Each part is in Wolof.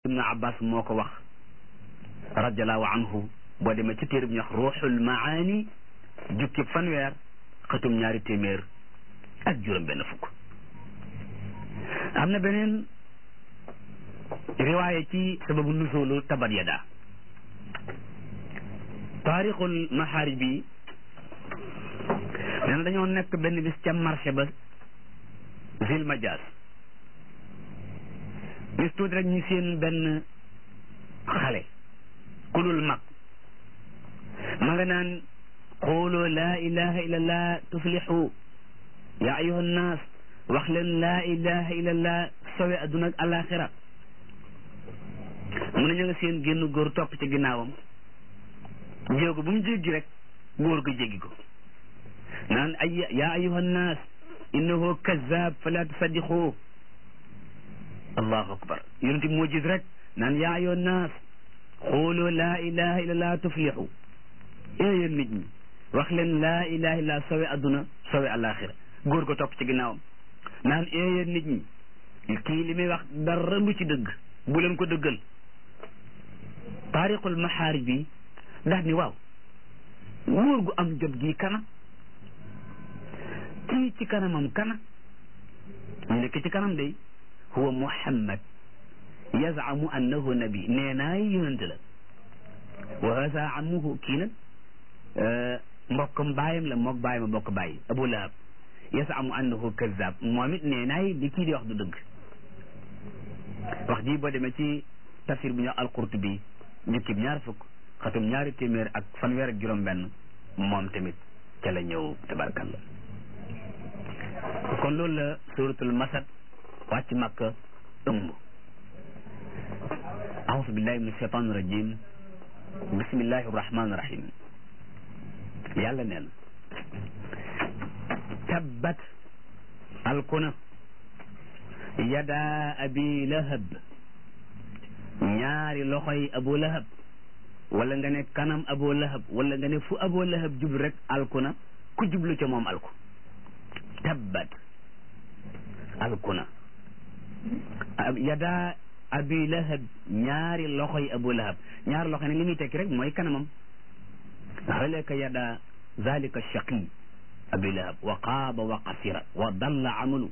ibnu abbas moo ko wax radiallahu anhu boo demee ci téere bi ñu wax ruuxul maani jukki fanweer xëtum ñaari téeméer ak juróom benn fukk am na beneen riwaaya ci sababu nusulu tabat yada taarixul maxaarij bi nee na dañoo nekk benn bis ca marché ba zil majaas bis tuuti rek ñu seen benn xale kulul mag ma nga naan xooloo laa ilaha illallah tuflixu yaa ayuha nnaas wax leen laa ilaha illallah sowe adduna ak alaxira mu ne ñu nga seen génn góor topp ci ginnaawam jéego bu mu jéggi rek góor ga jéggi ko naan ay yaa ayuha nnaas innahu kazab fala tusaddiqu allahu akbar yonent bi moo gis rek naan yaa ayuha nnaas xooloo laa ilaha illallah tuflixu ee yéen nit ñi wax leen laa ilaha illallah sowe adduna sowe alaxira góor ko topp ci ginnaawam naan ee yéen nit ñi kii li muy wax dara lu ci dëgg bu leen ko dëggal taariqul maxaarij bi ndax ni waaw góor gu am jot gi kana kii ci kanamam kana ñu nekk ci kanam day huwa muhammad yazamu annahu nabi nee naay yonente la wa hasa amuhu kii nag mbokkam baayam la mook baayam a bokk bàyyi abu lahab yazamu annahu kazab moom it nee naay li kii di wax du dëgg wax ji boo demee ci tafsir bu ñu wax alqurtubi jukkib ñaar fukk xatum ñaari téeméer ak fanweer ak juróom benn moom tamit ca la ñëw tabarkalla kon loolu la suratul masad wàcc makka ëmb aousu billahi min ashaitan irajim bismillahi irrahmani irrahim yàlla neen tabbat alkuna yada abi lahab ñaari loxoy abu lahab wala nga ne kanam abu lahab wala nga ne fu abu lahab jub rek alkuna ku jublu ca moom alku tabbat alkuna yada abi lahab ñaari loxoy abu lahab ñaari loxo ne li muy tekki rek mooy kanamam halaka yada zalika shaqi abi lahab wa qaaba wa qasira wa dalla amalu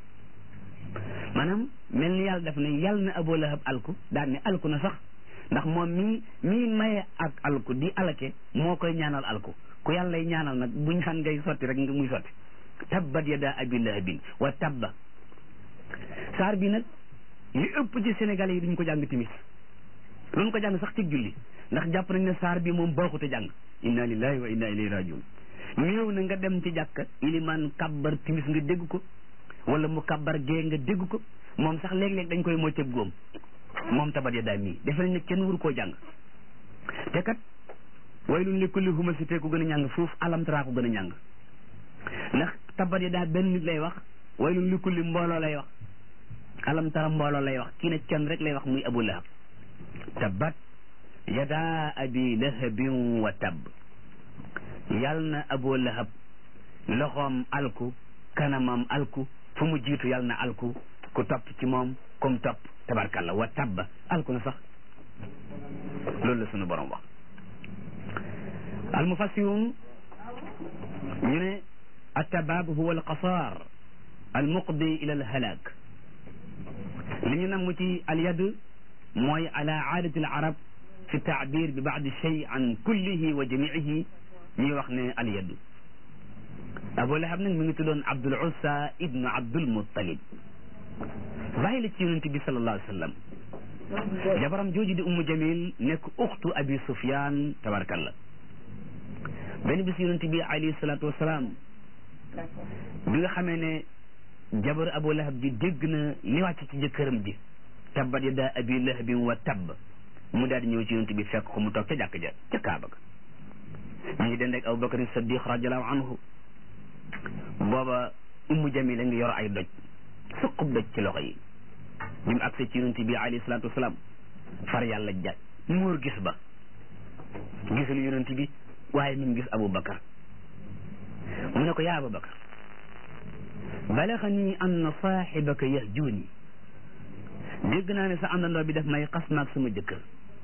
maanaam mel ni yàlla def ne yàlla na abu lahab alku daan ne alku na sax ndax moom mii mii maye ak alku di alake moo koy ñaanal alku ku yàlla lay ñaanal nag buñ xam ngay sotti rek nga muy sotti tabbat yada abi lahabin wa tabba saar bi nag li ëpp ci sénégalais yi duñ ko jàng timis luñ ko jàng sax ci julli ndax jàpp nañ ne saar bi moom baaxut a jàng inna lillahi wa inna ilayhi rajiun ñëw na nga dem ci jàkka iliman kabbar timis nga dégg ko wala mu kabbar gee nga dégg ko moom sax léeg-léeg dañ koy moccëb góom moom tabat ya daay mii defe nañ ne kenn wuru koo jàng te kat waylun li kulli humasité ko gën a ñàng foofu alamtara ko gën a ñàng ndax tabat ya daa benn nit lay wax waylun li kulli mbooloo lay wax alamtara mbooloo lay wax kii ne kenn rek lay wax muy abu lahab tabbat yada abi lahabin wa tab yal na abu lahab loxoom alku kanamam alku fu mu jiitu yal na alku ku topp ci moom kum topp tabarkalla wa tabba alku na sax loolu la sunu borom wax almufassirun ñu ne attabab huwa alqasar almuqdi ila alhalak li ñu namm ci alyad mooy ala aadati alarab fi taabir bi baadi shay an kullihi wa jamiihi ñuy wax ne alyad abu lahab nag mi ngi tuddoon abdul ussa ibnu abdul muttalib bàyyi la ci yonent bi sallallahu alayhi wa sallam jabaram jooju di ummu jamil nekk uxtu abi sufyan tabarakallah benn bis yonent bi alayhi salatu wasalaam bi nga xamee ne jabar abu lahab ji dégg na li wàcc ci jëkkëram ji tabbat yada abi lahabin wa tabb mu daal di ñëw ci yonent bi fekk ko mu toog ca jàkk ja ca kaaba ga ñu ngi dend ak abu bakar saddiq radiallahu anhu booba ummu jamil a ngi yor ay doj suqub doj ci loxo yi bi mu agsee ci yonent bi alayhi salaatu wasalaam far yàlla ja muur gis ba gisul yonent bi waaye mi ngi gis abu bakar mu ne ko yaa abu bakar balagani anna saaxibaka yahjuuni dégg naa ne sa àndandoo bi def may xas maag sama jëkkër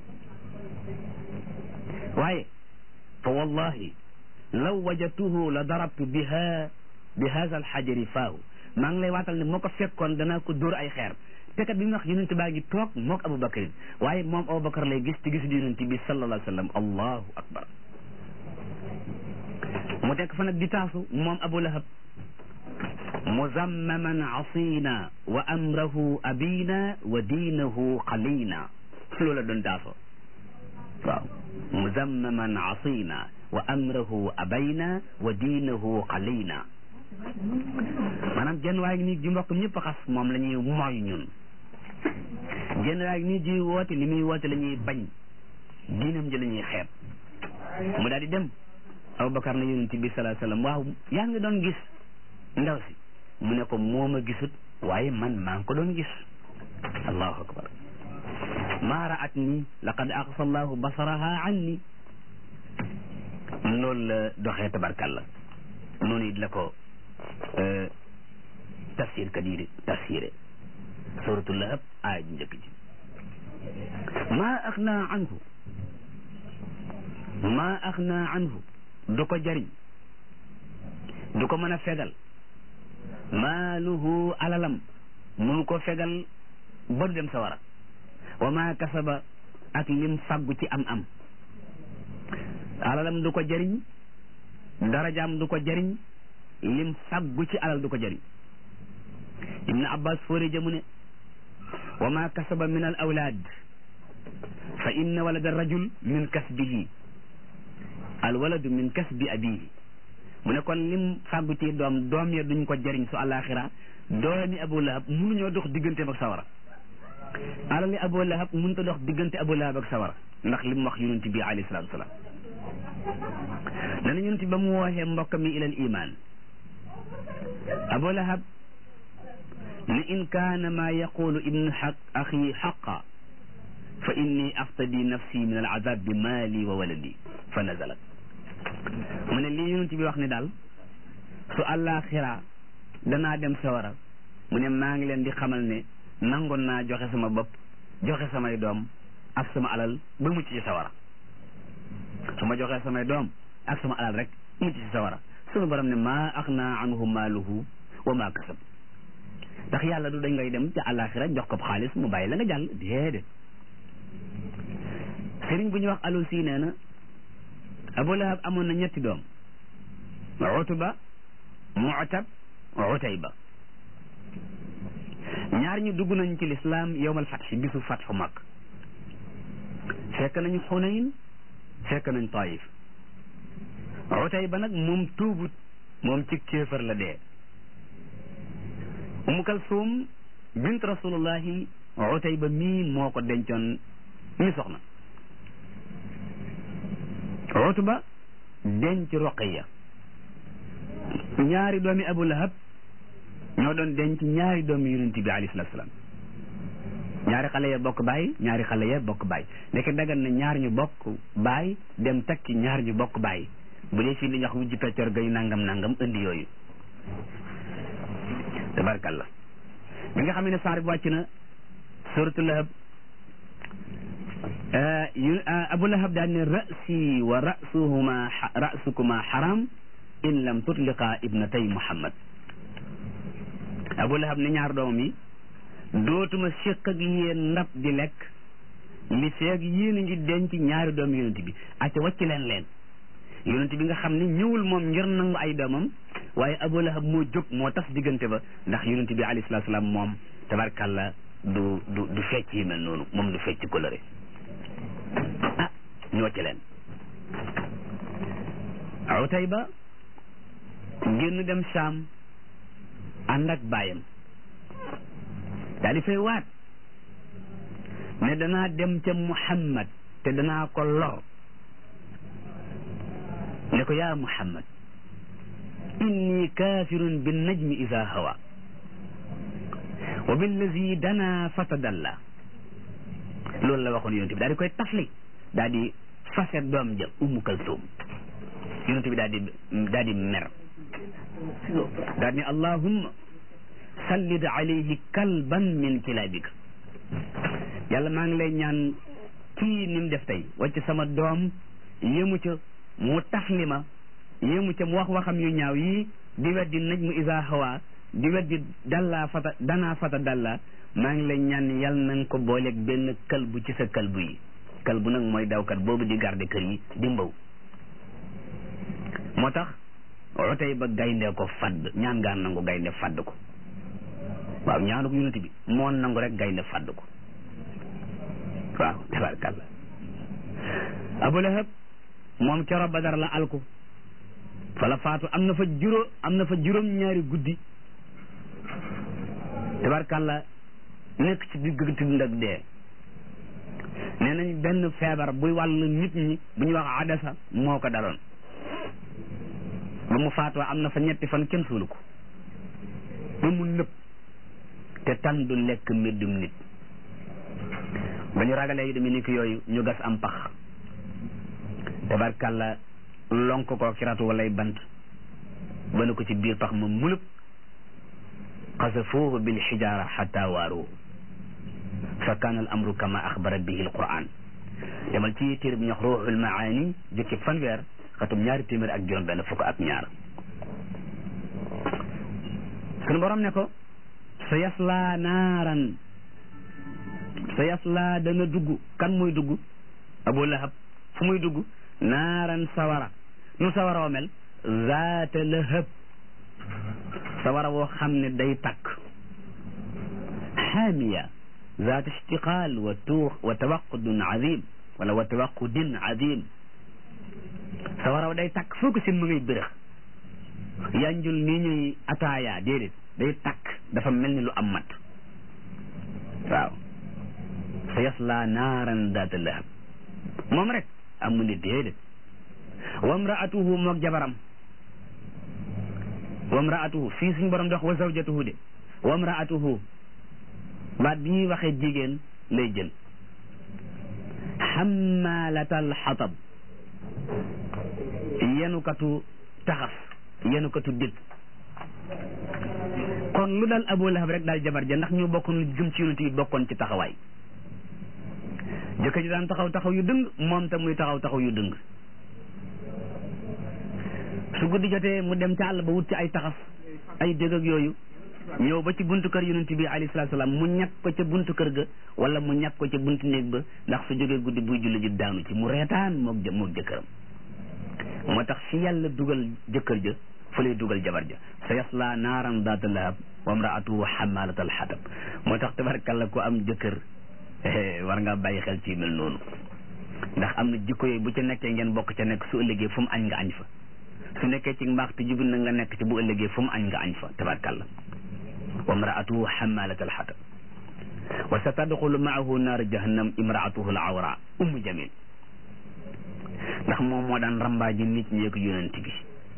waaye fa wallahi law wajatuhu la darabtu biha bi hada alxajari faahu maa ngi lay waatal ne moo ko fekkoon danaa ko dóor ay xeer te kat bi mu wax yonent baa ngi toog mook aboubacarin waaye moom aboubacar lay gis ci gisu yonent bi sallallahu alayhi wa sallam allahu akbar mu nekk fa nag di taasu moom abu lahab muzammaman asina wa amrahu abina wa diinahu xalina loola doon taasoo waaw muzammaman asina wa amrahu abayna wa diinahu xalina maanaam genn waay nii ji mbokk ñëpp xas moom la ñuy mooy ñun genn waay nii ji woote li muy woote la ñuy bañ diinam ji la ñuy xeeb mu daal di dem Abubakar na yonent bi sallallahu alayhi wasallam waaw yaa ngi doon gis ndaw si mu ne ko moo ma gisut waaye man maa ngi ko doon gis allahu akbar maa raat nii laqad aqsa allahu basaraha anni loolu la doxee tabarkalla noonu it la ko tafsir kadiri tafsiré suratul lahab aaya ju njëkk ji maa axna anhu maa axna anhu du ko jariñ du ko mën a fegal maaluhu alalam munu ko fegal ba du dem sawara wa maa kasaba ak lim fàggu ci am am alalam du ko jariñ darajaam du ko jariñ lim fàggu ci alal du ko jariñ ibnu abbas foore jamu ne wa maa kasaba min al awlaad fa inna walada rajul min kasbihi al waladu min kasbi abihi mu ne kon lim fàggu ci doom doom ya duñ ko jariñ su àllaaxira doomi abu lahab mënuñoo dox digganteem ak sawara alali abu lahab mënut a dox diggante abu lahab ak sawara ndax lim wax yonent bi alayhi salaatu wasalaam dana yonent ba mu wooxee mbokk mi ilal iman abu lahab ne in kaana maa yaqulu ibnu xaq axi xaqa fa inni aftadi nafsi min al azab bi maali wa waladi fa nazalat mu ne lii yonent bi wax ne daal su àllaaxira danaa dem sawara mu ne maa ngi leen di xamal ne nangoon naa joxe sama bopp joxe samay doom ak sama alal ba mucc ci sawara su ma joxee samay doom ak sama alal rek mucc ci sawara sunu borom ne maa axnaa anhu maaluhu wa maa kasab ndax yàlla du dañ ngay dem ci àllaaxira jox ko xaalis mu bàyyi la nga jàll déedéet sëriñ bu ñu wax alusi nee na abu lahab amoon na ñetti doom utuba mu'tab utayba ñaar ñu dugg nañ ci lislaam yowmal fatx bisu fatxu mag fekk nañu xunayn fekk nañ taif utayba nag moom tuubut moom ci kéefar la dee umu kalsum bint rasulullahi utayba mii moo ko dencoon mi soxna utba denc roqiya ñaari doomi abu lahab ñoo doon denc ñaari doomi yonent bi alayhi salaatu salaam ñaari xale ya bokk baay ñaari xale ya bokk baay ndeke dagan na ñaar ñu bokk baay dem takki ñaar ñu bokk baay bu dee fii li ñuy wax wujju peccor gay nangam nangam indi yooyu tabarkalla bi nga xam ne saar bi wàcc na suratu lahab abu lahab daan ne rasi wa rasuhuma rasukuma xaram in lam tutliqa ibnatay muhammad abu lahab ne ñaar doomam yi dootuma séq ak yéen ndab di lekk li feeg yéen a ngi denc ñaari doom yonent bi acca wàcc leen leen yonent bi nga xam ne ñëwul moom ngir nangu ay doomam waaye abu lahab moo jóg moo tas diggante ba ndax yonent bi alayhi salaatu salaam moom tabarkalla du du du fecc yi mel noonu moom du fecc coloré ah ñu wàcc leen Utayba génn dem Saam ànd ak baayam daal di fay waat ne danaa dem ca Muhammad te danaa ko lor ne ko yaa Muhammad inni kaafirun bin najmi ida hawa wa billazi dana fatadalla loolu la waxoon yonent bi daal di koy tafli daal di fase doom ja Ummu Kalsum yonent bi daal di daal di mer daal di ne allahumma sallid alayhi kalban min kilaabika yàlla maa ngi lay ñaan kii ni mu def tey wàcc sama doom yému ca mu tafli ma yému ca mu wax waxam yu ñaaw yi di weddi naj mu isa hawa di weddi dalla fata danaa fata dalla maa ngi lay ñaan yàlla na nga ko booleeg benn kalbu ci sa kalbu yi kalbu nag mooy dawkat boobu di garde kër yi di mbaw moo tax otey ba gaynde ko fadd ñaan ngaa nangu gaynde fadd ko waaw ñaanu ko yonent bi moo nangu rek gaynde fadd ko waaw tabarkalla abu lahab moom coro badar la alku fa la faatu am na fa juróom am na fa juróom ñaari guddi tabarkalla nekk ci digg dund ak dee nee nañ benn feebar buy wàll nit ñi bu ñuy wax adasa moo ko daloon ba mu faatoo am na fa ñetti fan kenn suulu ko ba mu nëb te tan du lekk méddum nit ba ñu ragalee yu demee ni ki yooyu ñu gas am pax tabarkàlla lonk ko ci ratu walay bant ba ko ci biir pax ma mulub xasafuuhu bil xijaara xata waaruhu fa kaana al amru kama axbara bihi al quran demal ci téere bi ñox ruuxul maani jukki fanweer xatum ñaari téeméer ak juróom benn fukk ak ñaar sunu borom ne ko sa yaslaa naaran sa yaslaa dana dugg kan muy dugg abu lahab fu muy dugg naaran sawara nu sawara wa mel zaata lahab sawara woo xam ne day takk xaamiya zaata ishtiqaal wa tuux wa tawaqudun azim wala wa tawaqudin azim sawara wa day takk foo ko seen mu ngay bërëx yanjul nii ñuy ataaya déedéet day takk dafa mel ni lu am mat waaw sa yasla naaran daata lahab moom rek amu ne déedéet wa mraatuhu moog jabaram wa mraatuhu fii suñ borom dox wa zawjatuhu de wa mraatuhu baat bi ñuy waxee jigéen lay jël xammalatal xatab yenukatu taxas yenukatu dét kon lu dal abu lahab rek daal jabar ja ndax ñu bokkoon lu gëm ci yonent yi bokkoon ci taxawaay jëkkër ji daan taxaw taxaw yu dëng moom tam muy taxaw taxaw yu dëng su guddi jotee mu dem ca àll ba wut ci ay taxas ay dégg ak yooyu ñëw ba ci buntu kër yonent bi alayhi salaatu salaam mu ñàkk ko ca buntu kër ga wala mu ñàkk ko ca buntu néeg ba ndax su jógee guddi buy julli ji daanu ci mu reetaan moog jë moog jëkkëram moo tax fi yàlla dugal jëkkër ja fa lay dugal jabar ja sa yasla naaran daata lahab wa mraatuhu xamalat al xatab moo tax tabarkalla ko am jëkkër war ngaa bàyyi xel ci mel noonu ndax am na jikko yooyu bu ca nekkee ngeen bokk ca nekk su ëllëgee fu mu añ nga añ fa su nekkee ci mbaax te jubul na nga nekk ci bu ëllëgee fu mu añ nga añ fa tabarkalla wa mraatuhu xamalat al xatab wa sa tadxulu maahu naar jahannam imraatuhu al awra ummu jamil ndax moom moo daan rambaaji nit ñi ak yonent bi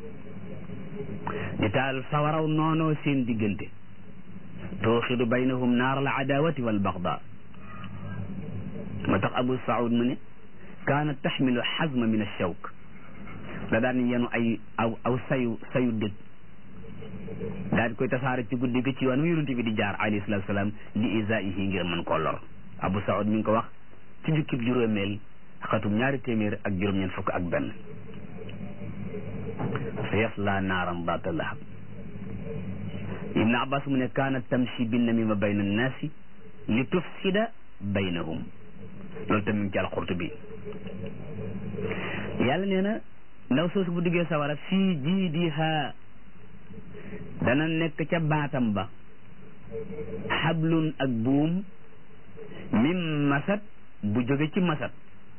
di taal sawaraw noonoo seen diggante tooxidu baynahum naar al adawati wal baxda moo tax abu saud mu ne kaanat taxmilu xazma min alshawk da daan yenu ay aw aw sayu sayu dëg daal di koy tasaare ci guddi gi ci yoon wi yonent bi di jaar alayhi salatu salaam li isaihi ngir mën koo lor abu saud mi ngi ko wax ci jukkib juróomeel xatum ñaari téeméer ak juróom-ñeent fukk ak benn sa yasla naaran daata lahab ibn abbas mu ne kaanat tamshi binnamima bayna annaasi li tufsida baynahum loolu tamit ci alxurtubi yàlla nee na ndaw soosu bu duggee sawara fii jiidiha dana nekk ca baatam ba xablun ak buum min masat bu jóge ci masat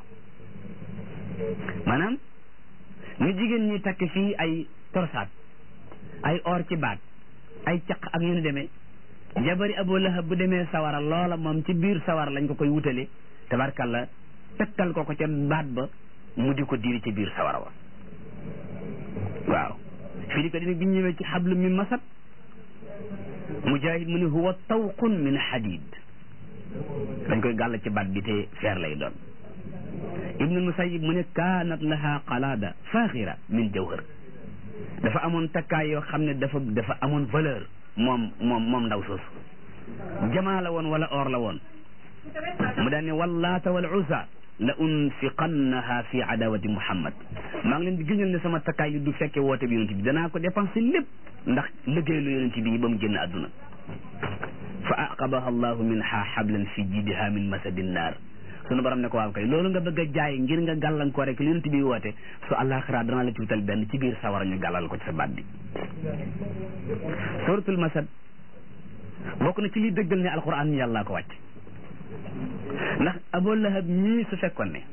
maanaam ñu jigéen ñi takk fii ay torsaat ay or ci baat ay caq ak yu ñu demee jabari abu lahab bu demee sawara loola moom ci biir sawara lañ ko koy wutale tabarkalla takkal ko ko ca baat ba mu di ko diri ci biir sawara wa waaw fii di ko dina bi ñëwee ci xablu min masat mujahid mu ne huwa tawqun min xadid dañ koy gàll ci baat bi te feer lay doon ibnul musayib mu ne kaanat laha qalaada faaxira min jawhar dafa amoon takkaay yoo xam ne dafa dafa amoon valeur moom moom moom ndaw soosu jamaa la woon wala or la woon mu daan ne wallaata wal usa la unfiqannaha fi adawati muhammad maa ngi leen di gëñal ne sama takkaay yi du fekke woote bi yonent bi danaa ko dépensé lépp ndax liggéey lu yonent bi ba mu génn àdduna fa aqabaha allahu minha hablan fi jidiha min masadin naar sunu borom ne ko waaw kay loolu nga bëgg a jaay ngir nga gàllankoor rek li yonent bi woote su àllaaxira dana la ci wutal benn ci biir sawara ñu gàllal ko ci sa baat bi suratul masad bokk na ci li dëggal ne alquran yàllaa ko wàcc ndax abu lahab ñii su fekkoon ne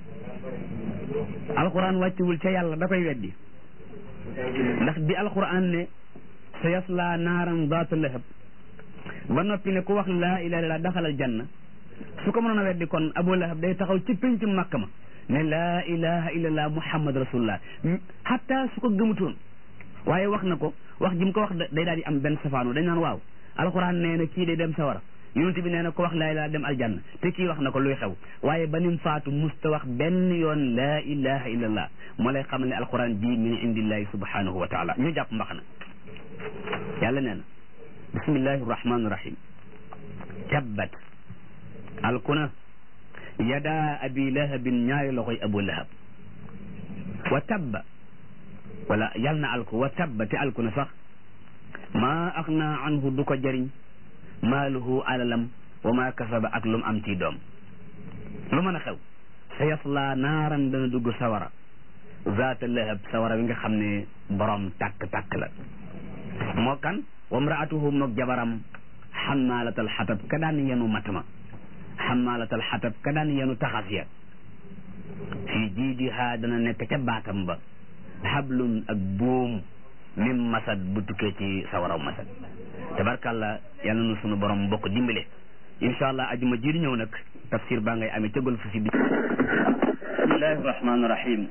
alquran wàcciwul ca yàlla da koy weddi ndax bi alquran ne sa yasla naaran daata lahab ba noppi ne ku wax laa ilaha illallah daxalal janna su ko mënoon a weddi kon abu lahab day taxaw ci pénc makka ma ne laa ilaha illallah muhammad rasulullah hatta su ko gëmutoon waaye wax na ko wax ji mu ko wax day daal di am benn safaanu dañ naan waaw alquran nee na kii day dem sawara yonent bi nee na ko wax laa ilaha dem aljanna te kii wax na ko luy xew waaye ba nim faatu musta wax benn yoon laa ilaha illallah moo lay xamal ne alquran ji min indillahi subhanahu wa taala ñu jàpp mbax na yàlla nee na bismillahi rahmani rahim tabbat alkuna yada abi lahabin ñaari loxoy abu lahab wa tabba wala yal na alku wa tabba te alkuna sax maa axna anhu du ko jëriñ maaluhu alalam wa ma kasaba ak lu mu am ci doom lu mën a xew sa yasla naaran dana dugg sawara zaata lahab sawara wi nga xam ne borom tàkk-tàkk la moo kan wa mraatuhu moog jabaram xammaalatal xatab ka daan yenu matama xammaalatal xatab ka daan yenu taxas ya fii jiidihaa dana nekk ca baatam ba xablun ak buum min masad bu tukkee ci sawaraw masad tabarkàlla yàlla na sunu borom bokk dimbale incha allah ajuma ji di ñëw nag tafsir baa ngay amee ca golf si bi bismillahi rahmani rahim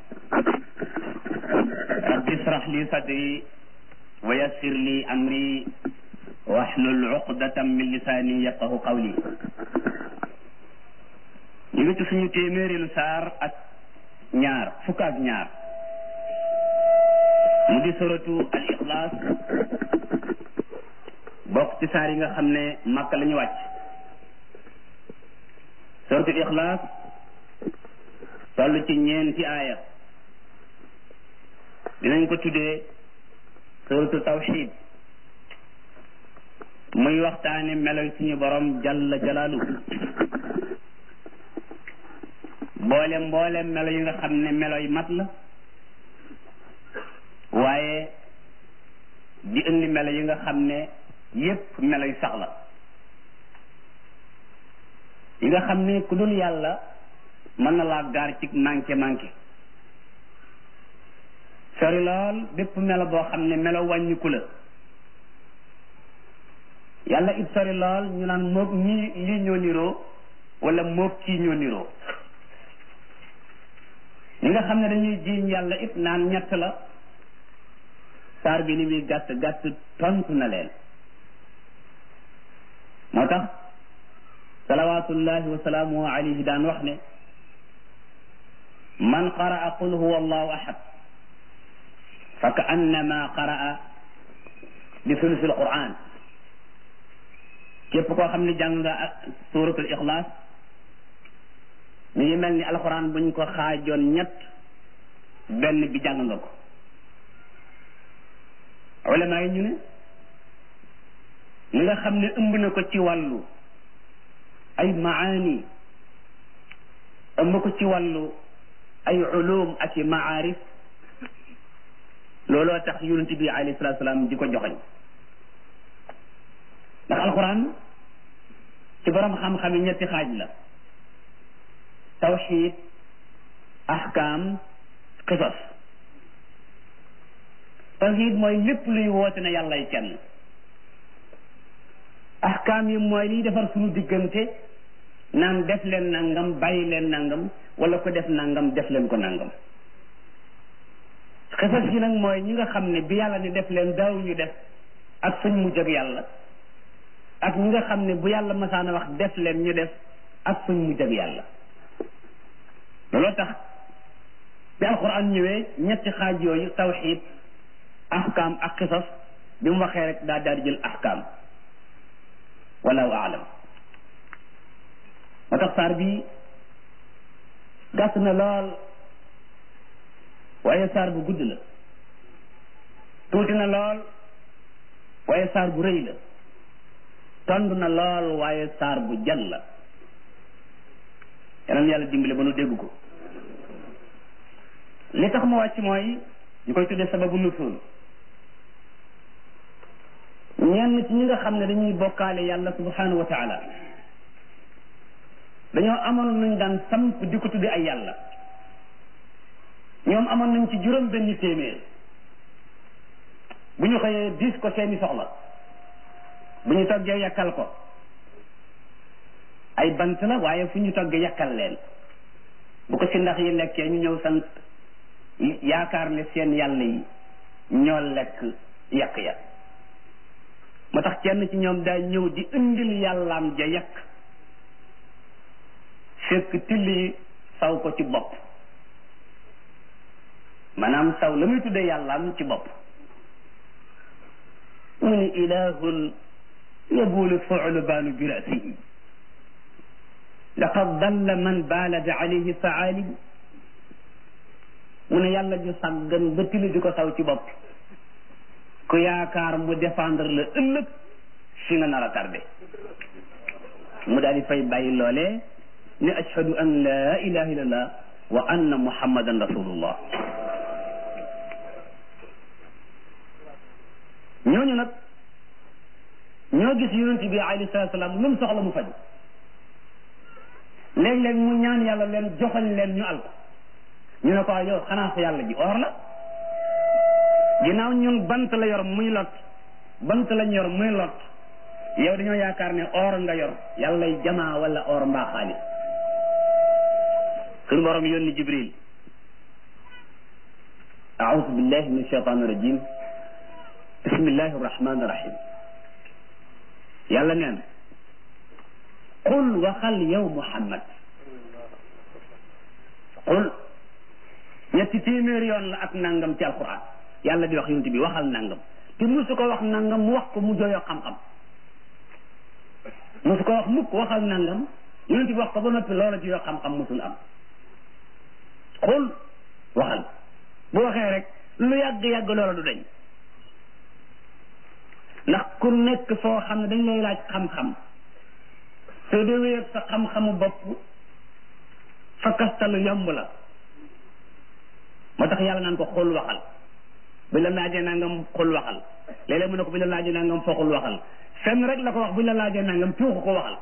rabbi israh li sadri wa yassir li amri wahlul uqdatan min lisani yafqahu qawli ñu ngi ci suñu téeméerilu saar ak ñaar fukk ak ñaar mu di suratu al ixlaas bokk ci saar yi nga xam ne màkk la ñu wàcc suratu ixlaas toll ci ñeenti aaya dinañ ko tuddee suratu tawxid muy waxtaane meloy suñu borom jalla jalaalu boole mboole melo yi nga xam ne meloy mat la waaye di indi melo yi nga xam ne yépp melo yu sax la yi nga xam ne ku dul yàlla mën na laa gaar ci manqué manqué sori lool bépp melo boo xam ne melo wàññiku la yàlla it sori lool ñu naan moog ñii lii ñoo niroo wala moog kii ñoo niroo ñi nga xam ne dañuy jiiñ yàlla it naan ñett la saar bi ni muy gàtt gàtt tontu na leen moo tax salawatullahi wa salaamuhu alayhi daan wax ne man qaraa qul huwa allahu ahad fa ka annama qaraa bi sulusul quran képp koo xam ne jàng nga ak suratul ixlaas mi ngi mel ni alquran buñ ko xaajoon ñett benn bi jàng nga ko ulama yi ñu ne li nga xam ne ëmb na ko ci wàllu ay maani ëmb ko ci wàllu ay ulum ak i maarif looloo tax yonent bi alayhi salatu salaam di ko joxoñ ndax alquran ci borom xam-xam yi ñetti xaaj la tawxid ahkam qisas tawxid mooy lépp luy woote ne yàllay kenn ahkaam yi mooy liy defar suñu diggante naan def leen nangam bàyyi leen nangam wala ko def nangam def leen ko nangam xisas yi nag mooy ñi nga xam ne bi yàlla ni def leen daaw ñu def ak suñ mujj ak yàlla ak ñi nga xam ne bu yàlla masaana wax def leen ñu def ak suñ mujj ak yàlla looloo tax bi alquran ñëwee ñetti xaaj yooyu tawxid ahkam ak xisas bi mu waxee rek daa daal di jël ahkam wallahu aalam moo tax saar bi gàtt na lool waaye saar bu gudd la tuuti na lool waaye saar bu rëy la tond na lool waaye saar bu jal la yeneen yàlla dimbale ba nu dégg ko li tax ma wàcc mooy ñu koy tuddee sababu nusul ñenn ci ñi nga xam ne dañuy bokkaale yàlla subhanahu wa taala dañoo amoon nañ daan samp di ko tudde ay yàlla ñoom amoon nañ ci juróom benn téeméer bu ñu xëyee diis ko seeni soxla bu ñu toggee yàkkal ko ay bant la waaye fu ñu toggee yàkkal leen bu ko si ndax yi lekkee ñu ñëw sant yaakaar ne seen yàlla yi ñoo lekk yàq ya moo tax kenn ci ñoom daa ñëw di indil yàllaam ja yàq fekk tilli saw ko ci bopp maanaam saw la muy tuddee yàllaam ci bopp mu ni ilahun yabulu fu'lubaanu bi rasihi laqad dalla man baalada alayhi faalim mu ne yàlla ju sàggan ba tili di ko saw ci bopp ku yaakaar mu défendre la ëllëg fi nga nar a tardé mu daal di fay bàyyi loolee ne ashhadu an la ilaha illallah wa anna muhammadan rasulullah ñooñu nag ñoo gis yonent bi alayhi salatu salaam lu mu soxla mu faju léeg-léeg mu ñaan yàlla leen joxañ leen ñu alko ñu ne ko yow xanaa sa yàlla ji or la ginnaaw ñun bant la yor muy lot bant lañ yor muy lot yow dañoo yaakaar ne or nga yor yàllay jamaa wala or mbaa xaalis suñu borom yónni jibril aoudu billahi min shaytan rajim bismillahi arrahmani irrahim yàlla neen qul waxal yow muhammad qul ñetti téeméer yoon la ak nangam ci alquran yàlla di wax yonent bi waxal nangam te musu ko wax nangam mu wax ko mu jooyoo xam-xam musu ko wax mukk waxal nangam yonent bi wax ko ba noppi loola jooyoo xam-xam musul am qul waxal bu waxee rek lu yàgg-yàgg loola du dañ ndax ku nekk foo xam ne dañ lay laaj xam-xam soo dee wéyeg sa xam-xamu bopp fa kastalu yomb la moo tax yàlla naan ko xul waxal buñ la laajee nangam xul waxal léeg-léeg mu ne ko buñ la laajee nangam foo xul waxal fenn rek la ko wax buñ la laajee nangam tuuxu ko waxal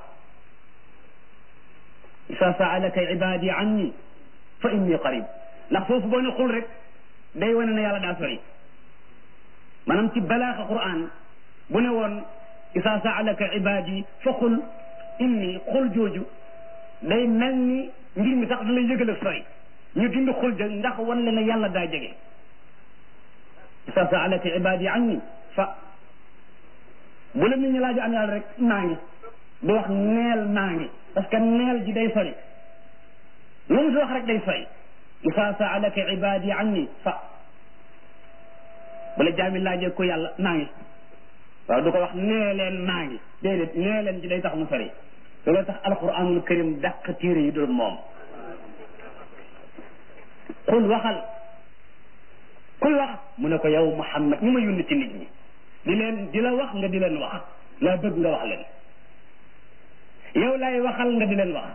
isa saalaka ibadi anni fa inni qarib ndax foofu boo ne xul rek day wane ne yàlla daa sori maanaam ci balaaxa quran bu ne woon isa saalaka ibadi fa xul inni xul jooju day mel ni mbir mi sax da lay yëgal ak sori ñu dindi xul ja ndax wan le ne yàlla daa jege isa saalaka ibadi anni fa bu la nit ñi laaju an yàlla rek maa ngi du wax neel maa ngi parce que neel ji day sori lu mu si wax rek day sori isa saalaka ibadi anni fa bu la jaami laajee ko yàlla maa ngi waaw du ko wax nee leen maa ngi déedéet nee leen ji day tax mu sori loolu tax alquranul karim dàq téere yi dul moom xul waxal kuy wax mu ne ko yow Muhammad ñu ma yónni ci nit ñi di leen di la wax nga di leen wax laa bëgg nga wax leen yow laay waxal nga di leen wax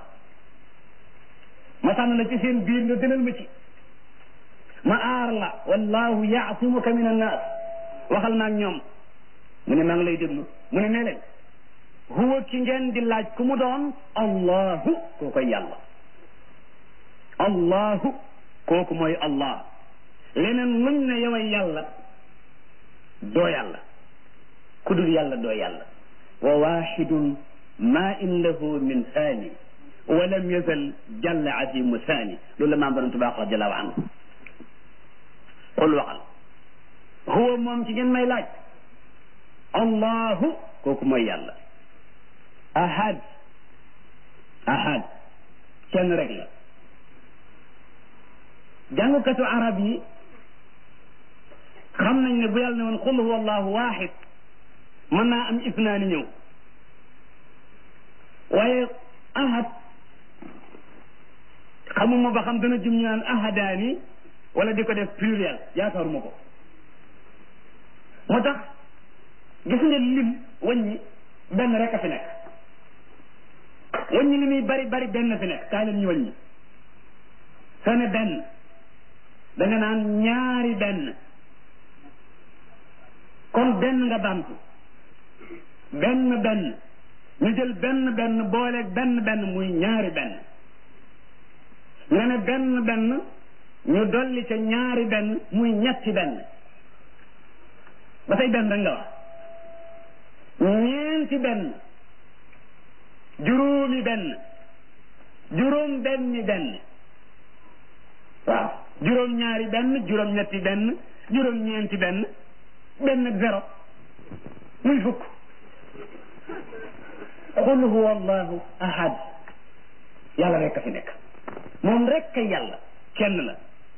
ma tànn la ci seen biir nga gënal ma ci ma aar la wallahu yaasimuka min annaas waxal ma ak ñoom mu ne maa ngi lay déglu mu ne nee leen huwa ki ngeen di laaj ku mu doon allahu koo koy yàlla allahu kooku mooy allah leneen luñ ne yoway yàlla doo yàlla ku dul yàlla doo yàlla wa waxidun ma in lahu min thani wa lam yazal jalla azimu thani loolu la maam borom tubaax radiallahu anhu qul waxal huwa moom ci ngeen may laaj allahu kooku mooy yàlla ahad ahad kenn rek la jàngkatu arab yi xam nañ ne bu yàlla ne woon qul huwa allahu waxid mën naa am isnaani ñëw waaye ahad xamuma ba xam dana jum ñu naan ahadaani wala di ko def pluriel yaakaaruma ko moo tax gis nga lim wàññi benn rek a fi nekk wàññi li muy bari bari benn fi nekk kaay leen ñu wàññi soo ne benn da nga naan ñaari benn kon benn nga baamtu benn benn ñu jël benn benn booleeg benn benn muy ñaari benn nga ne benn benn ñu dolli ca ñaari benn muy ñetti benn ba tey benn rek nga wax ñeenti benn juróomi benn juróom benni benn waaw juróom ñaari benn juróom ñetti benn juróom ñeenti benn benn ak zéro muy fukk qul huwa allahu ahad yàlla rek a fi nekk moom rek kay yàlla kenn la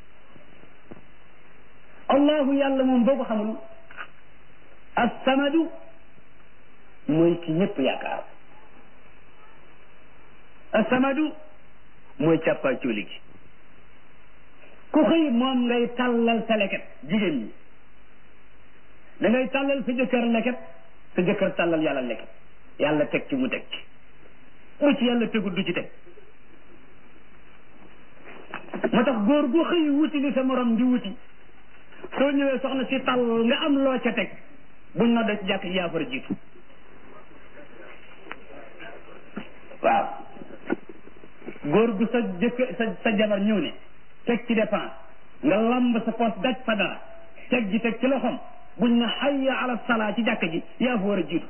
allahu yàlla moom boo ko xamul assamadu mooy ki ñëpp yaakaar assamadu mooy càppaa cooli gi ku xëy moom ngay tàllal sa leket jigéen ñi da ngay tàllal sa jëkkër leket sa jëkkër tàllal yàlla leket yàlla teg ci mu teg ci bu ci yàlla tegul du ci teg moo tax góor gu xëy wuti li sa morom di wuti soo ñëwee soxna si tàll nga am loo ca teg buñ no da ci jàkk yaa far jiitu waaw góor gu sa jëkk sa sa jabar ñëw ne teg ci dépense nga lamb sa poos daj fa dara teg ji teg ci loxom buñ na hayya ala salaa ci jàkk ji yaa fa war a jiitu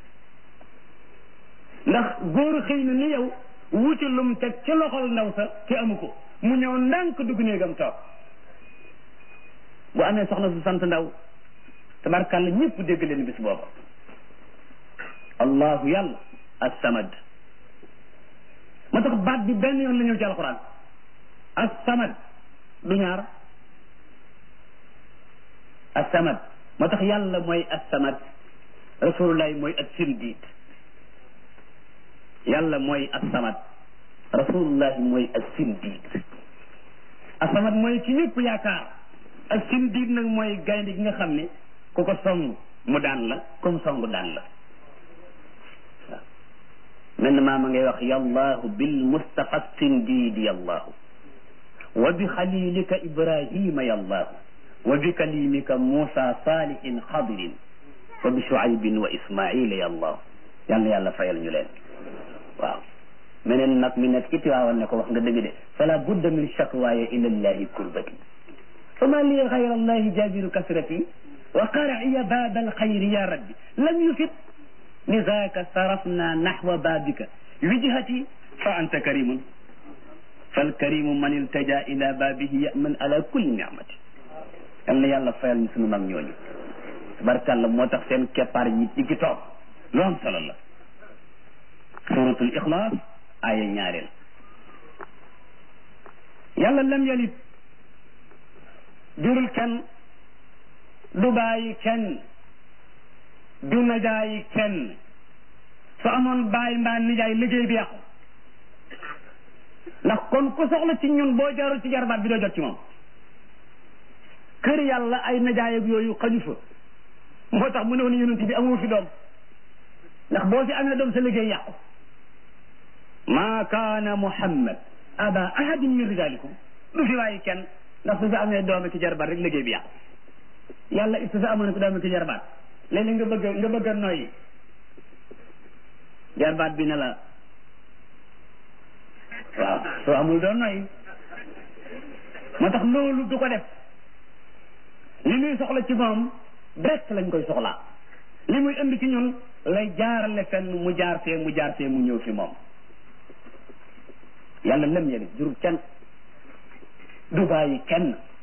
ndax góor xëy na ni yow wuti lum teg ci loxol ndaw sa te amu ko mu ñëw ndànk dugg néegam toog bu amee soxna su sant ndaw tabarkàlla ñëpp dégg leen bis booba allahu yàlla as-samad moo tax baat bi benn yoon la ñëw ci alquran as-samad du ñaar as-samad moo tax yàlla mooy as-samad rasulullahi mooy as-sindiid yàlla mooy as-samad rasulullahi mooy as-sindiid as-samad mooy ki ñëpp yaakaar as-sindiid nag mooy gaynde gi nga xam ne ku ko song mu daan la comme song daan la waaw mel na maama ngay wax yallahu bil mustafa sindiidi yallahu wa bi xalilika ibrahima yallahu wa bi kalimika musa salihin xadirin wa bi shuaybin wa ismaila yallahu yal na yàlla fayal ñu leen waaw meneen nag mi nekk ci tiwaawan ne ko wax nga dëgg de fala budda min shakwaaya ila llahi kurbati fama li gayra allahi jabiru kasrati wa qarciya baaba alxayri ya rabbi lam yufit لذاك صرفنا نحو بابك وجهتي فأنت كريم فالكريم من التجا إلى بابه يأمن على كل نعمة yàlla yàlla fayal ñu sunu mag ñooñu barkàlla moo tax seen keppaar yi ci ki toog lu am solo la suratul ixlaas aaya ñaareel yàlla lam yalit jurul kenn du bàyyi kenn du najaayi kenn su amoon bàyyi mbaa nijaay liggéey bi yàqu ndax kon ku soxla ci ñun boo jaarul ci jarbaat bi doo jot ci moom kër yàlla ay najaay ak yooyu xaju fa moo tax mu ne woon yonent bi amoo fi doom ndax boo fi amee doom sa liggéey yàqu maa kaana muhammad aba ahadin min rijalikum du fi waaye kenn ndax su fi amee doom ki jarbaat rek liggéey bi yàqu yàlla it su fi amoon ko doom ki jarbaat léeg-léeg nga bëgg nga bëgg a noyyi jarbaat bi ne la waaw soo amul doon noyyi moo tax loolu du ko def li muy soxla ci moom direct lañ koy soxlaa li muy indi ci ñun lay jaarale fenn mu jaar fee mu jaar fee mu ñëw fi moom yàlla lem yeli jurul kenn du bàyyi kenn